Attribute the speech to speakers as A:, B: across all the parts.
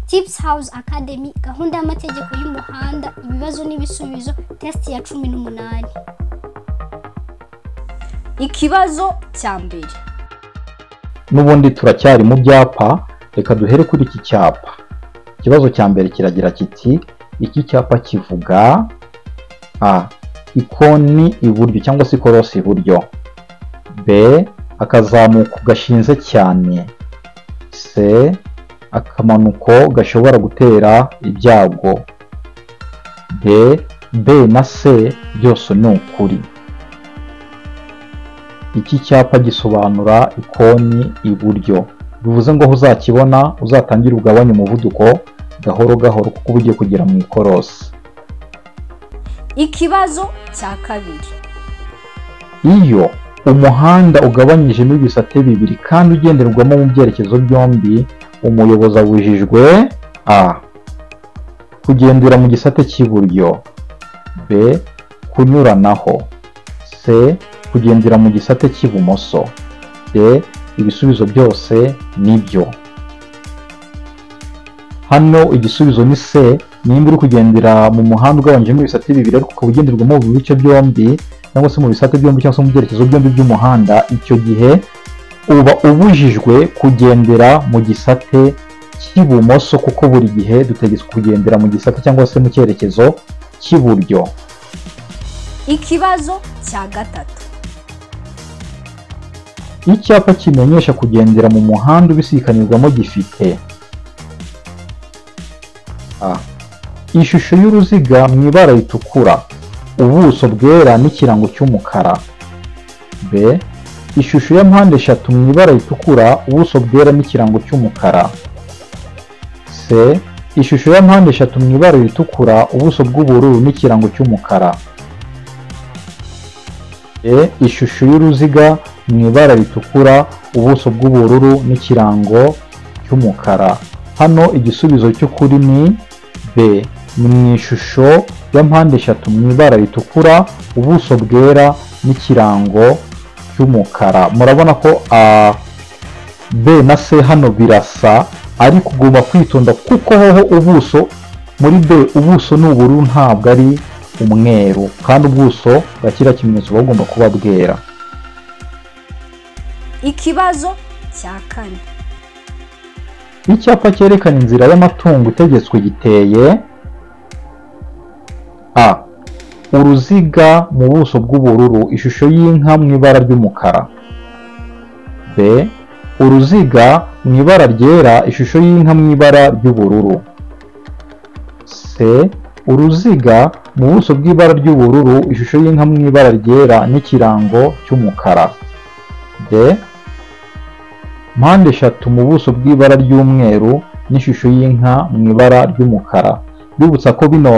A: tipusi hawuzi akademi gahunda y'amategeko y'umuhanda ibibazo n'ibisubizo tesiti ya cumi n'umunani
B: ikibazo cya mbere
C: n'ubundi turacyari mu byapa reka duhere kuri iki cyapa ikibazo cya mbere kiragira kiti iki cyapa kivuga a ikoni iburyo cyangwa se ikorosi iburyo b akazamuko gashinze cyane c akamanuko gashobora gutera ibyago d b na c byose ni ukuri iki cyapa gisobanura ikoni iburyo bivuze ngo aho uzakibona uzatangire ugabanye umuvuduko gahoro gahoro kuko uba ugiye kugera mu ikorosi
B: ikibazo cya kabiri
C: iyo umuhanda ugabanyijemo ibisate bibiri kandi ugenderwamo mu byerekezo byombi umuyobozi abujijwe a kugendera mu gisate cy'iburyo b kunyuranaho c kugendera mu gisate cy'ibumoso de ibisubizo byose nibyo hano igisubizo ni se nimba uri kugendera mu muhanda ugabanijemo ibisate bibiri ariko ukaba ugenderwamo mu bice byombi cyangwa se mu bisate byombi cyangwa se mu byerekezo byombi by'umuhanda icyo gihe uba ubujijwe kugendera mu gisate cy'ibumoso kuko buri gihe dutegetswe kugendera mu gisate cyangwa se mu cyerekezo cy'iburyo
B: ikibazo cya gatatu
C: icyapa kimenyesha kugendera mu muhanda ubisikanirwamo gifite a ishusho y'uruziga mu ibara ritukura ubuso bwera n'ikirango cy'umukara b ishusho ya mpande eshatu mu ibara ritukura ubuso bwera n'ikirango cy'umukara c ishusho ya mpande eshatu mu ibara ritukura ubuso bw'ubururu n'ikirango cy'umukara E, ishusho y'uruziga mu ibara ritukura ubuso bw'ubururu n'ikirango cy'umukara hano igisubizo cy'ukuri ni b ni mu ishusho ya mpande eshatu mu ibara ritukura ubuso bwera n'ikirango cy'umukara murabona ko a b na c hano birasa ariko ugomba kwitonda kuko hoho ubuso muri b ubuso ni ubururu ntabwo ari umweru kandi ubuso bwa kiriya kimenyetso buba bugomba kuba bwera
B: ikibazo cya kane
C: icyapa cyerekana inzira y'amatungo itegetswe giteye a uruziga mu buso bw'ubururu ishusho y'inka mu ibara ry'umukara b uruziga mu ibara ryera ishusho y'inka mu ibara ry'ubururu c uruziga mu buso bw'ibara ry'ubururu ishusho y'inka mu ibara ryera n'ikirango cy'umukara d mpande eshatu mu buso bw'ibara ry'umweru n'ishusho y'inka mu ibara ry'umukara bibutsa ko bino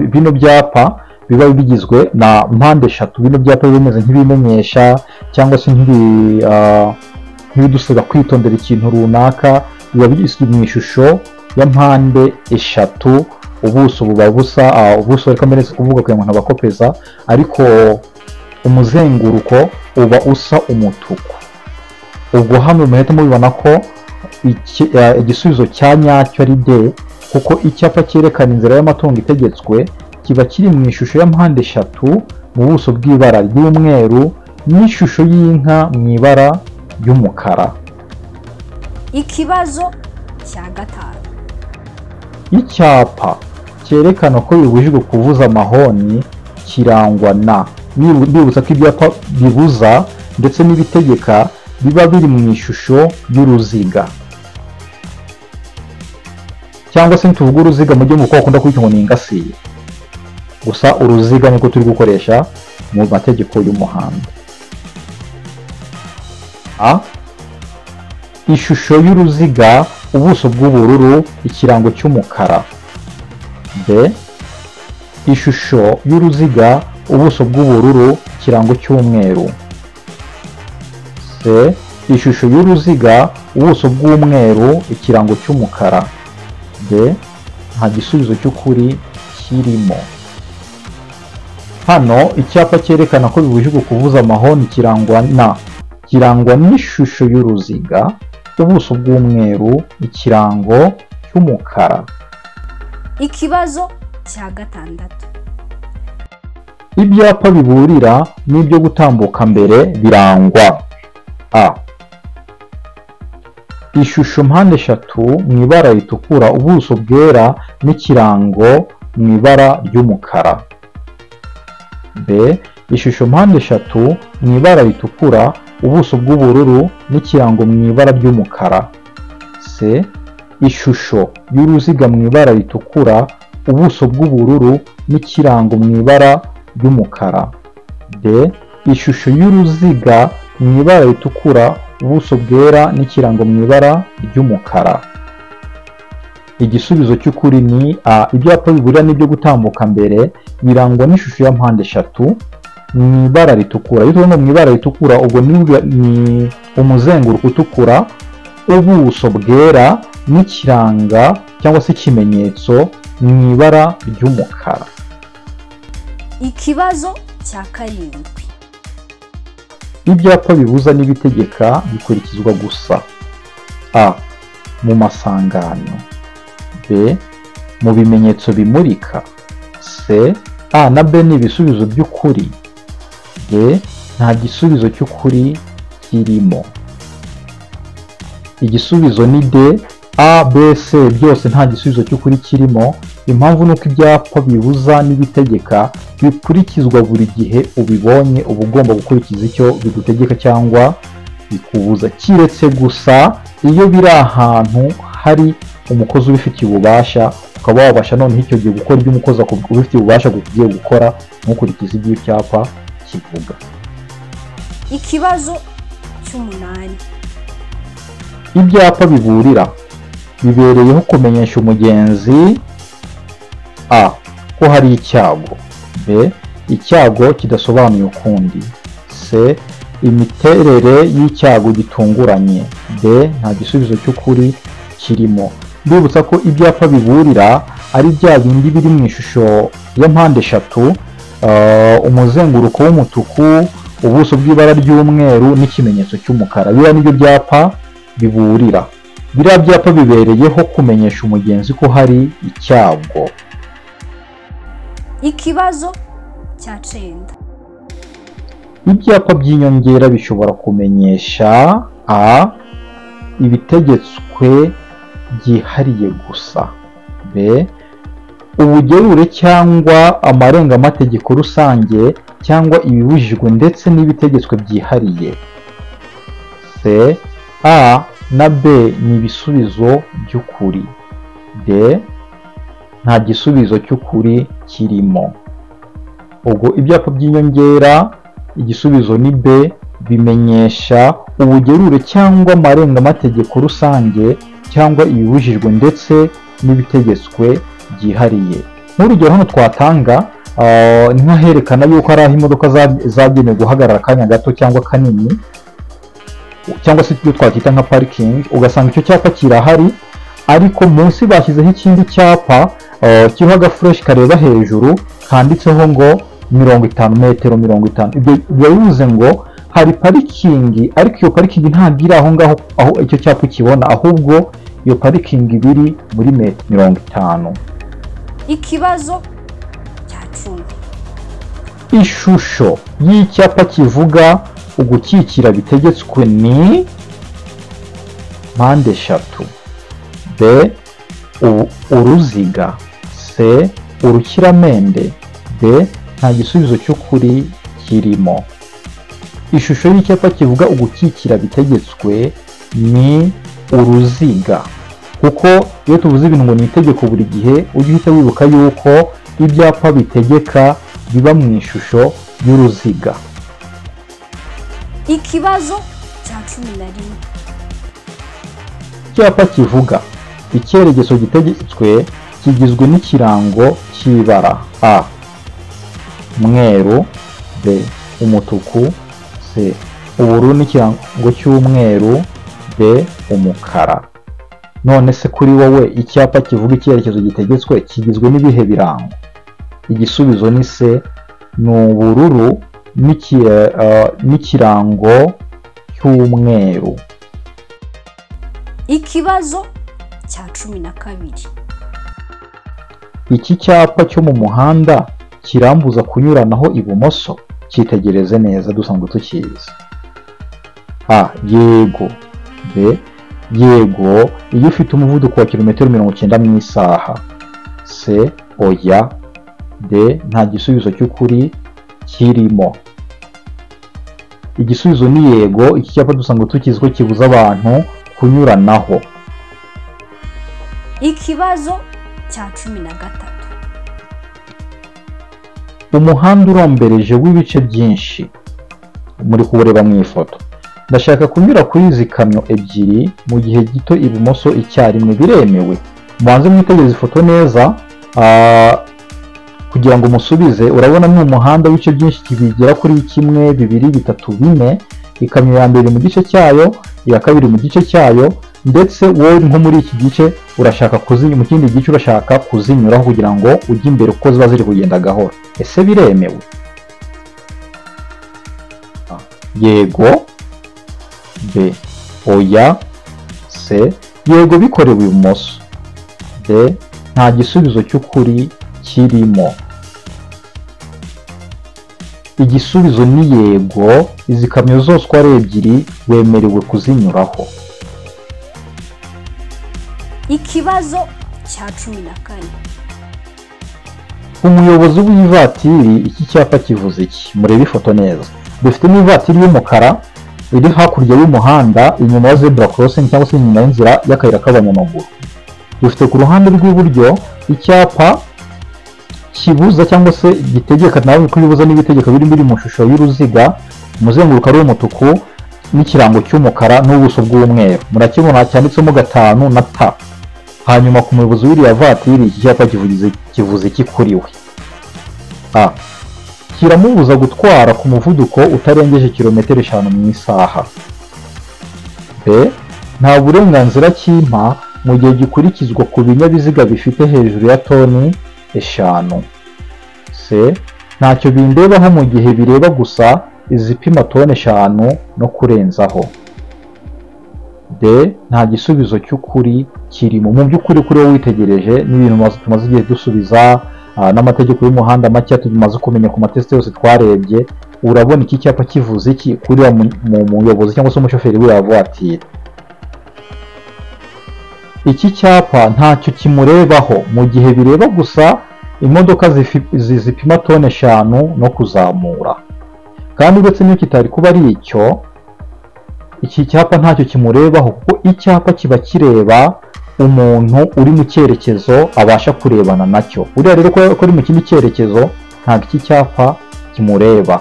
C: bino byapa biba bigizwe na mpande eshatu bino byapa biba bimeze nk'ibimenyesha cyangwa se nk'ibidusaba kwitondera ikintu runaka biba bigizwe mu ishusho ya mpande eshatu ubuso buba busa ubuso ariko mbere kuvuga kugira ngo ntabakopeza ariko umuzenguruko uba usa umutuku ubwo hano muhita mubibona ko igisubizo cya nyacyo ari de kuko icyapa cyerekana inzira y'amatungo itegetswe kiba kiri mu ishusho ya mpande eshatu mu buso bw'ibara ry'umweru n'ishusho y'inka mu ibara ry'umukara
B: ikibazo cya gatanu
C: icyapa cyerekana ko bibujijwe kuvuza amahoni kirangwa na bibutsa ko ibyapa bibuza ndetse n'ibitegeka biba biri mu ishusho y'uruziga cyangwa se tuvuge uruziga mu gihe kuko bakunda kwita ngo ni ingasiye gusa uruziga niko turi gukoresha mu mategeko y'umuhanda a ishusho y'uruziga ubuso bw'ubururu ikirango cy'umukara b ishusho y'uruziga ubuso bw'ubururu ikirango cy'umweru c ishusho y'uruziga ubuso bw'umweru ikirango cy'umukara d nta gisubizo cy'ukuri kirimo hano icyapa cyerekana ko bibujijwe kuvuza amahoni kirangwa na kirangwa n'ishusho y'uruziga ubuso bw'umweru ikirango cy'umukara
B: ikibazo cya gatandatu
C: ibyapa biburira n'ibyo gutambuka mbere birangwa a ishusho mpande eshatu mu ibara ritukura ubuso bwera n'ikirango mu ibara ry'umukara b ishusho mpande eshatu mu ibara ritukura ubuso bw'ubururu n'ikirango mu ibara ry'umukara c ishusho y'uruziga mu ibara ritukura ubuso bw'ubururu n'ikirango mu ibara ry'umukara d ishusho y'uruziga mu ibara ritukura ubuso bwera n'ikirango mu ibara ry'umukara igisubizo cy'ukuri ni a ibyapa biburira n'ibyo gutambuka mbere birangwa n'ishusho ya mpande eshatu mu ibara ritukura iyo tubona mu ibara ritukura ubwo ni ni umuzenguruko utukura ubuso bwera n'ikiranga cyangwa se ikimenyetso mu ibara ry'umukara
B: ikibazo cya karindwi
C: ibyapa bibuza n'ibitegeka bikurikizwa gusa a mu masangano b mu bimenyetso bimurika c a na b ni ibisubizo by'ukuri d nta gisubizo cy'ukuri kirimo igisubizo ni d a b c byose nta gisubizo cy'ukuri kirimo impamvu ni uko ibyapa bibuza n'ibitegeka bikurikizwa buri gihe ubibonye uba ugomba gukurikiza icyo bigutegeka cyangwa bikubuza kiretse gusa iyo biri ahantu hari umukozi ubifitiye ububasha ukaba wabasha noneho icyo gihe gukora ibyo umukozi aku- ubifitiye ububasha ugiye gukora ntukurikize ibyo icyapa kivuga
B: ikibazo cy'umunani
C: ibyapa biburira bibereyeho kumenyesha umugenzi a ko hari icyago b icyago kidasobanuye ukundi c imiterere y'icyago gitunguranye d nta gisubizo cy'ukuri kirimo ndibutsa ko ibyapa biburira ari bya bindi biri mu ishusho ya mpande eshatu ah, umuzenguruko w'umutuku ubuso bw'ibara ry'umweru n'ikimenyetso cy'umukara biriya nibyo byapa biburira biriya byapa bibereyeho kumenyesha umugenzi ko hari icyago
B: ikibazo cya cenda
C: ibyapa by'inyongera bishobora kumenyesha a ibitegetswe byihariye gusa b ubugerure cyangwa amarenga-amategeko rusange cyangwa ibibujijwe ndetse n'ibitegetswe byihariye c a na b ni ibisubizo by'ukuri d nta gisubizo cy'ukuri kirimo ubwo ibyapa by'inyongera igisubizo ni b bimenyesha ubugerure cyangwa amarenga-amategeko rusange cyangwa ibibujijwe ndetse n'ibitegetswe byihariye nk'urugero hano twatanga ah, ni nk'aherekana yuko ari aho imodoka za- zagenewe guhagarara akanya gato cyangwa kanini cyangwa se ibyo twakwita nka parikingi ugasanga icyo cyapa kirahari ariko munsi bashyizeho ikindi cyapa eh, kiriho agafureshi kareba hejuru kanditseho ngo mirongo itanu metero mirongo itanu ibyo biba bivuze ngo hari parikingi ariko iyo parikingi ntabwo iri aho ngaho aho icyo cyapa ukibona ahubwo iyo parikingi iba iri muri metero mirongo itanu
B: ikibazo cya cumi
C: ishusho y'icyapa kivuga ugukikira bitegetswe ni mpande eshatu b u- uruziga c urukiramende d nta gisubizo cy'ukuri kirimo ishusho y'icyapa kivuga ugukikira bitegetswe ni uruziga kuko iyo tuvuze ibintu ngo ni itegeko buri gihe ujye uhita wibuka yuko ibyapa bitegeka biba mu ishusho y'uruziga
B: ikibazo cya cumi na rimwe
C: icyapa kivuga icyerekezo gitegetswe kigizwe n'ikirango cy'ibara a mweru b umutuku c ubururu n'ikirango cy'umweru b umukara none se kuri wowe icyapa kivuga icyerekezo gitegetswe kigizwe n'ibihe birango igisubizo ni se ni ubururu n'iki- eh, n'ikirango cy'umweru
B: ikibazo cya cumi na kabiri
C: iki cyapa cyo mu muhanda kirambuza kunyuranaho ibumoso cyitegereze neza dusanzwe tukizi a yego b yego iyo ufite umuvuduko wa kilometero mirongo icyenda mu isaha c oya d nta gisubizo cy'ukuri kirimo igisubizo ni yego iki cyapa dusanzwe tukizi ko kibuza abantu kunyuranaho
B: ikibazo cya cumi na gatatu
C: umuhanda urombereje w'ibice byinshi muri kuwureba mu ifoto ndashaka kunyura kuri izi kamyo ebyiri mu gihe gito ibumoso icyarimwe biremewe mubanze mwitegereze ifoto neza ah, kugira ngo musubize urabona ni umuhanda w'ibice byinshi bigera kuri kimwe bibiri bitatu bine ikamyo ya mbere iri mu gice cyayo iya kabiri mu gice cyayo ndetse wowe nko muri iki gice urashaka kuzinyura mu kindi gice urashaka kuzinyuraho kugira ngo ujye imbere kuko ziba ziri kugenda gahoro ese biremewe A. yego b oya c yego bikorewe ibumoso d nta gisubizo cy'ukuri kirimo igisubizo ni yego izi kamyo zose uko ari ebyiri wemerewe kuzinyuraho
B: ikibazo cya cumi na kane
C: umuyobozi w'ivatiri iki cyapa kivuze iki murebe ifoto neza dufite n'ivatiri y'umukara iri hakurya y'umuhanda inyuma ya zebura crossing cyangwa se inyuma y'inzira y'akayira k'abanyamaguru dufite ku ruhande rw'iburyo icyapa kibuza cyangwa se gitegeka nawe ko bibuza n'ibitegeka biri biri mu shusho y'uruziga umuzenguruko ari umutuku n'ikirango cy'umukara n'ubuso bw'umweru murakibona cyanditsemo gatanu na ta hanyuma ku muyobozi w'iriya vatiri iki cyapa kivuze kivuze iki kuri we a kiramubuza gutwara ku muvuduko utarengeje kilometero eshanu mu isaha b nta burenganzira cy'impa mu gihe gikurikizwa ku binyabiziga bifite hejuru ya toni eshanu c ntacyo bindebaho mu gihe bireba gusa izipima toni eshanu no kurenzaho d nta gisubizo cy'ukuri kirimo mu by'ukuri kuri wowe witegereje n'ibintu maze tumaze igihe dusubiza ah, n'amategeko y'umuhanda make tumaze kumenya ku matesite yose twarebye urabona iki cyapa kivuze iki kuri wa mu- mu- muyobozi cyangwa se umushoferi w'iyo vuwatiri iki cyapa ntacyo kimurebaho mu gihe bireba gusa imodoka zifi- zi- zipima toni eshanu no kuzamura kandi uretse n'iyo kitari kuba ari icyo iki cyapa ntacyo kimurebaho kuko icyapa kiba kireba umuntu uri mu cyerekezo abasha kurebana nacyo uriya rero ko ko ari mu kindi cyerekezo ntabwo iki cyapa kimureba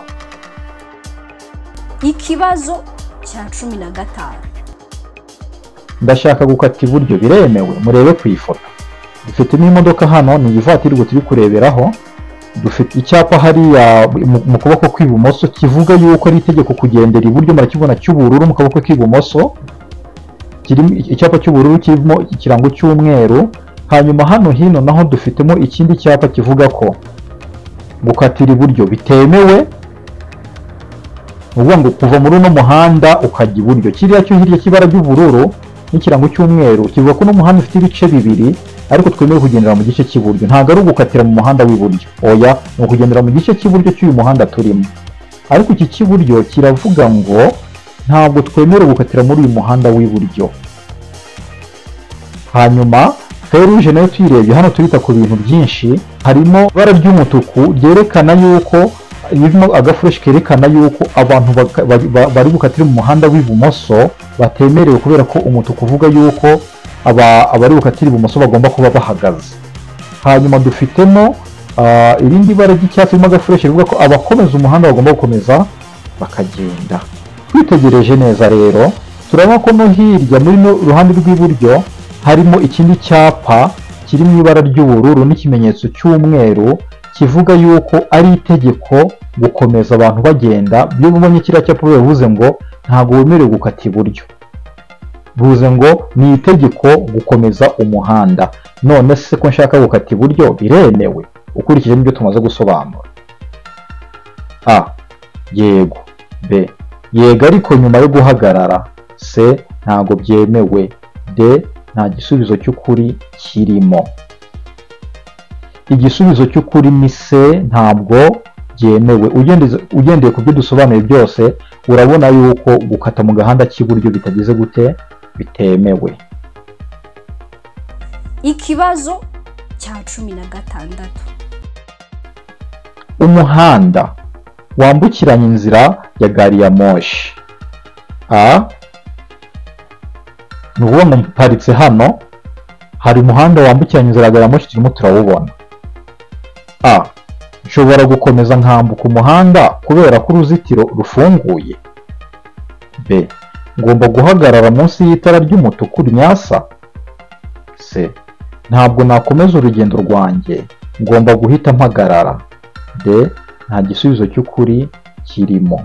B: ikibazo cya cumi na gatanu
C: ndashaka gukata iburyo biremewe murebe ku ifoto dufitemo imodoka hano ni ivatiri ubwo turi kureberaho dufite icyapa hariya mu- mu kuboko kw'ibumoso kivuga yuko ari itegeko kugendera iburyo murakibona cy'ubururu mu kaboko k'ibumoso kirimo icyapa cy'ubururu kirimo ikirango cy'umweru hanyuma hano hino naho dufitemo ikindi cyapa kivuga ko gukatira iburyo bitemewe ni ukuvuga ngo kuva muri uno muhanda ukajya iburyo kiriya cyo hirya cy'ibara ry'ubururu n'ikirango cy'umweru kivuga ko uno muhanda ufite ibice bibiri ariko twemewe kugendera mu gice cy'iburyo ntabwo ari ugukatira mu muhanda w'iburyo oya ni ukugendera mu gice cy'iburyo cy'uyu muhanda turimo ariko iki cy'iburyo kiravuga ngo ntabwo twemerewe gukatira muri uyu muhanda w'iburyo hanyuma feruje nayo tuyirebye hano turita ku bintu byinshi harimo ibara ry'umutuku ryerekana yuko ririmo agafureshi kerekana yuko abantu baka- ba- ba- bari bukatire mu muhanda w'ibumoso batemerewe kubera ko umutuku uvuga yuko aba- abari bukatire ibumoso bagomba kuba bahagaze hanyuma dufitemo ah, irindi bara ry'icyatsi ririmo agafureshi rivuga ko abakomeza umuhanda bagomba gukomeza bakagenda twitegereje neza rero turabona ko no hirya muri no ruhande rw'iburyo harimo ikindi cyapa kiri mu ibara ry'ubururu n'ikimenyetso cy'umweru kivuga yuko ari itegeko gukomeza abantu bagenda iyo mubonye kiriya cyapa bivuze ngo ntabwo wemerewe gukata iburyo bivuze ngo ni itegeko gukomeza umuhanda none se ko nshaka gukata iburyo biremewe ukurikije n'ibyo tumaze gusobanura a yego b yego ariko nyuma yo guhagarara c ntago byemewe d nta gisubizo cy'ukuri kirimo igisubizo cy'ukuri ni c ntabwo byemewe Ugendeze- ugendeye ku byo dusobanuye byose urabona yuko gukata mu gahanda k'iburyo bitagize gute bitemewe
B: ikibazo cya cumi na gatandatu
C: umuhanda wambukiranya inzira ya gari ya moshi a ni ukuvuga ngo mparitse hano hari umuhanda wambukiranya inzira ya gari ya moshi turimo turawubona a nshobora gukomeza nkambuka umuhanda kubera ko uruzitiro rufunguye b ngomba guhagarara munsi y'itara ry'umutuku ryasa c ntabwo nakomeza urugendo rwanjye ngomba guhita mpagarara de nta gisubizo cy'ukuri kirimo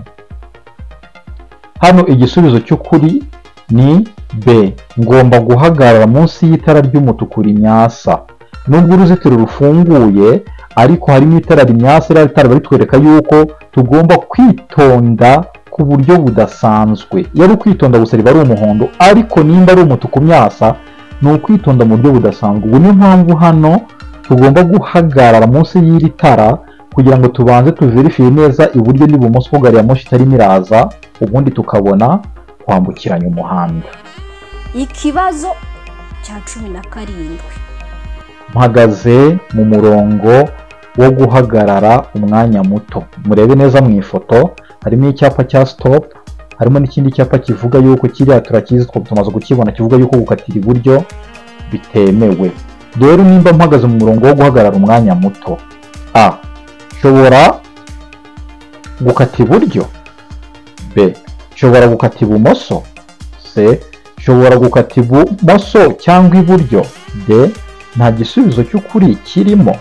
C: hano igisubizo cy'ukuri ni b ngomba guhagarara munsi y'itara ry'umutuku rimyasa nubwo uruzitiro rufunguye ariko harimo itara rimyasa iriya tara baritwereka yuko tugomba kwitonda ku buryo budasanzwe iyo ari ukwitonda gusa riba ari umuhondo ariko nimba ari umutuku myasa ni ukwitonda mu buryo budasanzwe ubu niyo mpamvu hano tugomba guhagarara munsi y'iri tara kugira ngo tubanze tuverifiye neza iburyo n'ibumoso ko gari ya moshi itarimo iraza ubundi tukabona kwambukiranya umuhanda
B: ikibazo cya cumi na karindwi
C: mpagaze mu murongo wo guhagarara umwanya muto murebe neza mu ifoto harimo icyapa cya stop harimo n'ikindi cyapa kivuga yuko kiriya turakizi twaba tumaze kukibona kivuga yuko gukatira iburyo bitemewe rero nimba mpagaze mu murongo wo guhagarara umwanya muto a nshobora gukata iburyo b nshobora gukata ibumoso c nshobora gukata ibumoso cyangwa iburyo d nta gisubizo cy'ukuri kirimo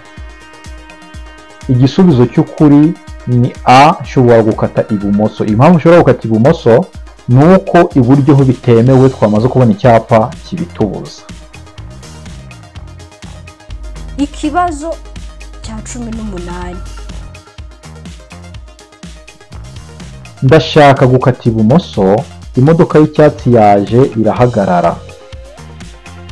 C: igisubizo cy'ukuri ni a nshobora gukata ibumoso impamvu ushobora gukata ibumoso ni uko iburyo ho bitemewe twamaze kubona icyapa kibitubuza
B: ikibazo cya cumi n'umunani
C: ndashaka gukata ibumoso imodoka y'icyatsi yaje irahagarara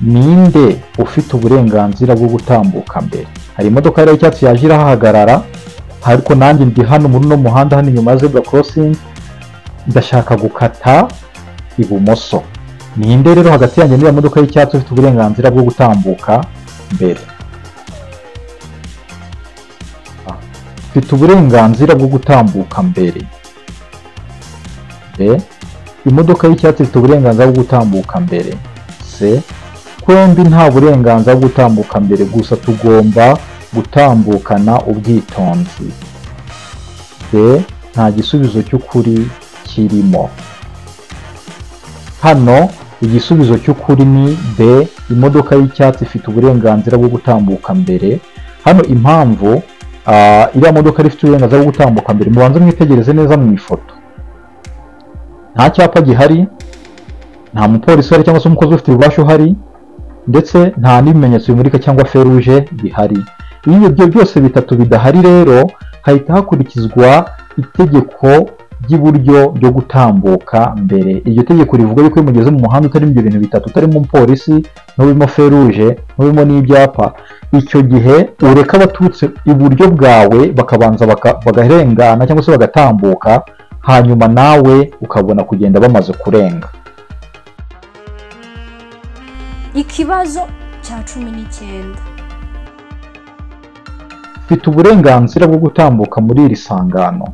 C: ninde ufite uburenganzira bwo gutambuka mbere hari imodoka yari y'icyatsi yaje irahagarara ariko nanjye ndi hano muri uno muhanda hano inyuma ya zebra crossing ndashaka gukata ibumoso ninde rero hagati yanjye n'iyo modoka y'icyatsi ufite uburenganzira bwo gutambuka mbere Ah, ufite uburenganzira bwo gutambuka mbere mbere imodoka y'icyatsi ifite uburenganzira bwo gutambuka mbere c twembi nta burenganzira bwo gutambuka mbere gusa tugomba gutambukana ubwitonzi d nta gisubizo cy'ukuri kirimo hano igisubizo cy'ukuri ni b imodoka y'icyatsi ifite uburenganzira bwo gutambuka mbere hano impamvu ah, iriya modoka yari ifite uburenganzira bwo gutambuka mbere mubanze mwitegereze neza mu ifoto nta cyapa gihari nta mupolisi uhari cyangwa se umukozi ufite ububasha uhari ndetse nta n'ibimenyetso bimurika cyangwa feruje bihari iyo ibyo byose bitatu bidahari rero hahita hakurikizwa itegeko ry'iburyo ryo gutambuka mbere iryo tegeko rivuga yuko iyo mugeze mu muhanda utarimo ibyo bintu bitatu utarimo umupolisi n'urimo feruje n'urimo n'ibyapa icyo gihe ureka abaturutse iburyo bwawe bakabanza baka- bagarengana cyangwa se bagatambuka hanyuma nawe ukabona kugenda bamaze kurenga
B: ikibazo cya cumi n'icyenda
C: mfite uburenganzira bwo gutambuka muri iri sangano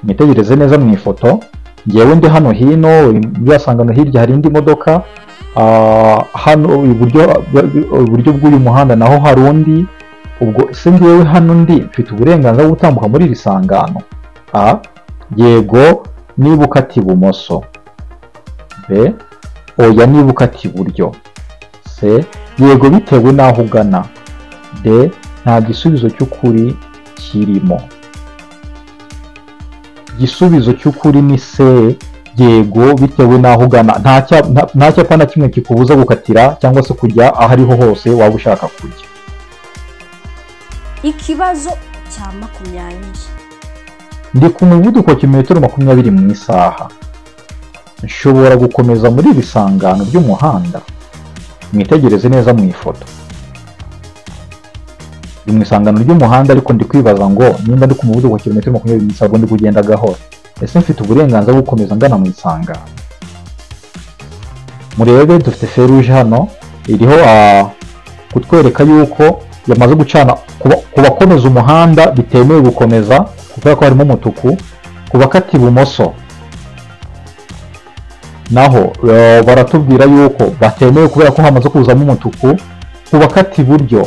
C: mwitegereze neza mu ifoto ngewe ndi hano hino muri iriya sangano hirya hari indi modoka ah, hano iburyo iburyo bw'uyu muhanda naho hari undi ubwo se ngewe hano ndi mfite uburenganzira bwo gutambuka muri iri sangano a yego niba ukata ibumoso b oya niba ukata iburyo c yego bitewe n'aho ugana d nta gisubizo cy'ukuri kirimo igisubizo cy'ukuri ni c yego bitewe n'aho ugana nta cya- nta- nta cyapa na kimwe kikubuza gukatira cyangwa se kujya aho ariho hose waba ushaka kujya
B: ikibazo cya makumyabiri
C: ndi ku muvuduko wa kilometero makumyabiri mu isaha nshobora gukomeza muri iri sangano ry'umuhanda mwitegereze neza mu ifoto ni mu isangano ry'umuhanda ariko ndi kwibaza ngo nimba ndi ku muvuduko wa kilometero makumyabiri mu isaha ndi kugenda gahoro ese mfite uburenganzira bwo gukomeza ngana mu isangano murebe dufite feruje hano iriho ah, kutwereka yuko yamaze gucana kuba- ku bakomeza umuhanda bitemewe gukomeza kubera ko harimo umutuku ku bakata ibumoso naho eh, baratubwira yuko batemewe kubera ko hamaze kuzamo umutuku ku bakata iburyo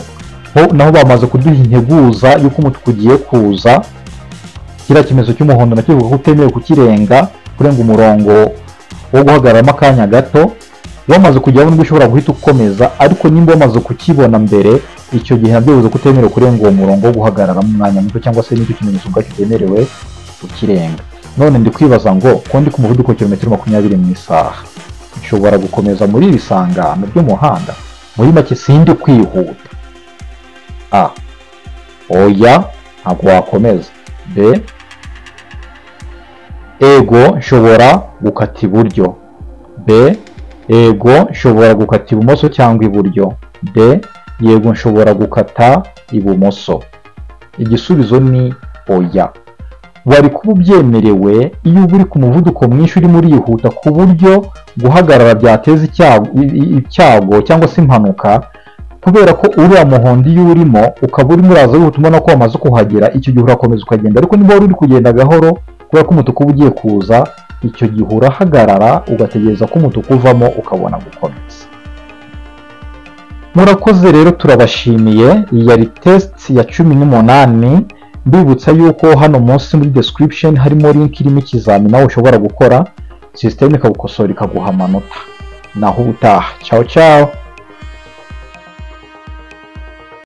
C: ho naho bamaze kuduha integuza y'uko umutuku ugiye kuza kiriya kimenyetso cy'umuhondo nacyo kivuga ko utemewe kukirenga kurenga umurongo wo guhagararamo akanya gato wamaze kujyaho nibwo ushobora guhita ukomeza ariko nimba wamaze kukibona mbere icyo gihe nabyo bivuze ko utemerewe kurenga uwo murongo wo guhagararamo umwanya muto cyangwa se n'icyo kimenyetso ubwacyo utemerewe ukirenga none ndi kwibaza ngo ko ndi ku muvuduko wa kilometero makumyabiri mu isaha nshobora gukomeza muri iri sangano ry'umuhanda muri make sindi kwihuta a oya ntabwo wakomeza b ego nshobora gukata iburyo b ego nshobora gukata ibumoso cyangwa iburyo d yego nshobora gukata ibumoso igisubizo ni oya wari kuba ubyemerewe iyo uba uri ku muvuduko mwinshi urimo urihuta ku buryo guhagarara byateza icyago i- i- icyago cyangwa se impanuka kubera ko uriya muhondo iyo urimo ukaba urimo uraza wihuta ubona ko wamaze kuhagera icyo gihe urakomeza ukagenda ariko niba wari uri kugenda gahoro kubera ko umutuku uba ugiye kuza icyo gihe urahagarara ugategereza ko umutuku uvamo ukabona gukomeza murakoze rero turabashimiye iyi yari tesiti ya cumi n'umunani mbibutsa yuko hano munsi muri description harimo link irimo ikizamini nawe ushobora gukora sisiteme ikagukosora ikaguha amanota naho ubutaha ciao ciao